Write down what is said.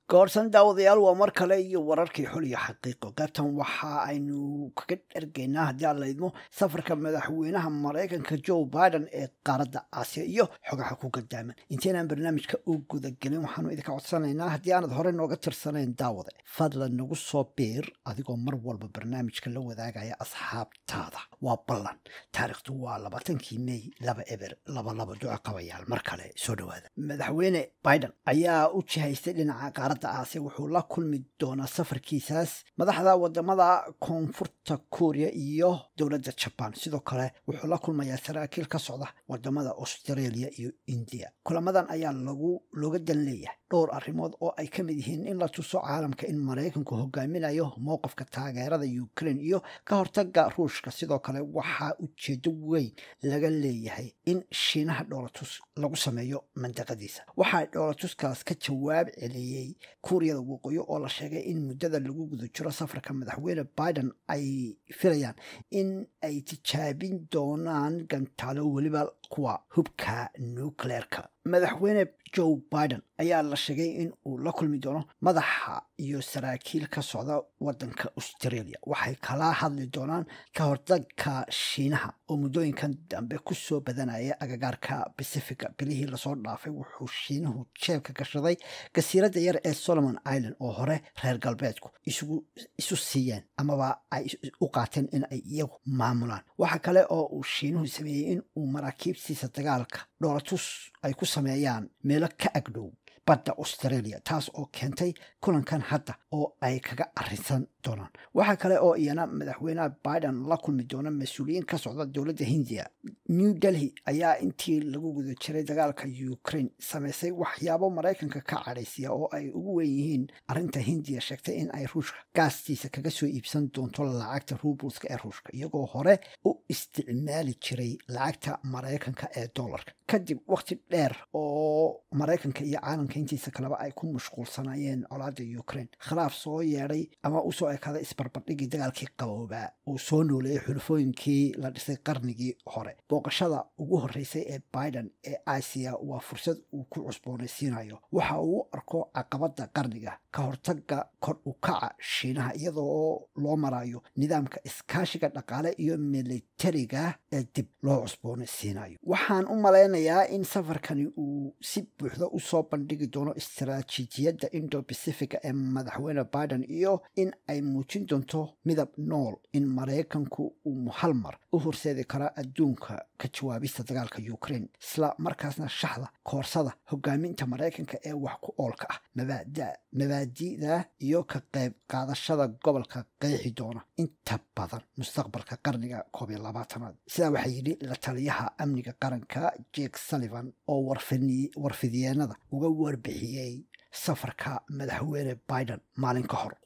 goorsan daawadayaal waa mar kale iyo wararkii xul iyo xaqiiqo qaybtan waxa aynu kaga dhergaynaa haddii aan laydmo safarka madaxweynaha maraykanka joe biden ee qaaradda aasiya iyo xogaha ku gadaaman intaynaan barnaamijka u gudagelin waxaanu idinka codsanaynaa haddii aanad horey nooga tirsanayn daawade fadlan nagu soo biir adigoo mar walba barnaamijka la wadaagaya asxaabtaada waa ballan taariikhdu waa labaatankii mey laba eber laba laba duco qabayaal mar kale soo dhawaada madaxweyne biden ayaa u jihaystay dhinaca qaaradda aasiya wuxuu la kulmi doonaa safarkiisaas madaxda wadamada koonfurta kooriya iyo dowladda jabaan sidoo kale wuxuu la kulmayaa saraakiil ka socda wadamada australia iyo indiya kulamadan ayaa lagu looga dan leeyahay dhowr arrimood oo ay ka mid yihiin in la tuso caalamka in maraykanku hogaaminayo mowqifka taageerada ukraine iyo ka hortaga ruushka sidoo kale waxaa ujeedo weyn laga leeyahay in shiinaha dhoolatus lagu sameeyo mandaqadiisa waxaa dhoolatuskaas ka jawaab celiyey kuuriyada waqooyi oo la sheegay in muddada lagu guda jiro safarka madaxweyne biden ay filayaan in ay tijaabin doonaan gantaalo weliba kuwa hubka nucleerka madaxweyne joe biden ayaa la sheegay in uu la kulmi doono madaxa iyo saraakiil ka socda wadanka australia waxay kala hadli doonaan ka hortagka shiinaha oo muddooyinkan dambe kusoo badanaya agagaarka pacifica bilihii lasoo dhaafay wuxuu shiinuhu jeebka gashaday gasiiradda yar ee solomon island oo hore reer galbeedku isu siiyeen amaba ay u qaateen in ay iyagu maamulaan waxa kale oo uu shiinuhu sameeyey in uu maraakiibtiisa dagaalka dhoolatus ay ku sameeyaan meelo ka agdhow badda australia taas oo keentay kulankan hadda oo ay kaga arinsan doonaan waxaa kale oo iyana madaxweynaha biden la kulmi doona mas-uuliyiin ka socda dowladda hindiya new delhi ayaa intii lagu guda jiray dagaalka ukraine sameysay waxyaabo maraykanka ka cadhaysiya oo ay ugu weyn yihiin arrinta hindiya sheegtay in ay ruushka gaastiisa kaga soo iibsan doonto lacagta rubuska ee ruushka iyagoo hore u isticmaali jiray lacagta maraykanka ee dollarka kadib waqti dheer oo maraykanka iyo caalamka intiisa kaleba ay ku mashquulsanayeen colaada ukraine khilaaf soo yeedhay ama usoo ekaaday isbarbardhigii dagaalkii qaboobaa uu soo nooleeyay xulufooyinkii la dhisay qarnigii hore booqashada ugu horreysay ee biden ee aasiya waa fursad uu ku cusboonaysiinayo waxa uu u arko caqabada qarniga ka hortaga kor u kaca shiinaha iyadoo loo marayo nidaamka iskaashiga dhaqaale iyo militariga ee dib loo cusboonaysiinayo waxaan u malaynayaa in safarkani uu si buuxda usoo bandhigi doono istaraatiijiyadda indo pacifica ee madaxweyne biden iyo in ay muujin doonto midab nool in maraykanku uu hal mar u horseedi kara adduunka ka jawaabista dagaalka ukraine isla markaasna shaxda koorsada hogaaminta maraykanka ee wax ku oolka ah mabaadi'da iyo ka qayb qaadashada gobolka qeexi doona inta badan mustaqbalka qarniga koob iyo labaatanaad sidaa waxaa yidhi la taliyaha amniga qaranka jake sullivan oo warfidyeennada uga warbixiyey safarka madaxweyne biden maalin ka hor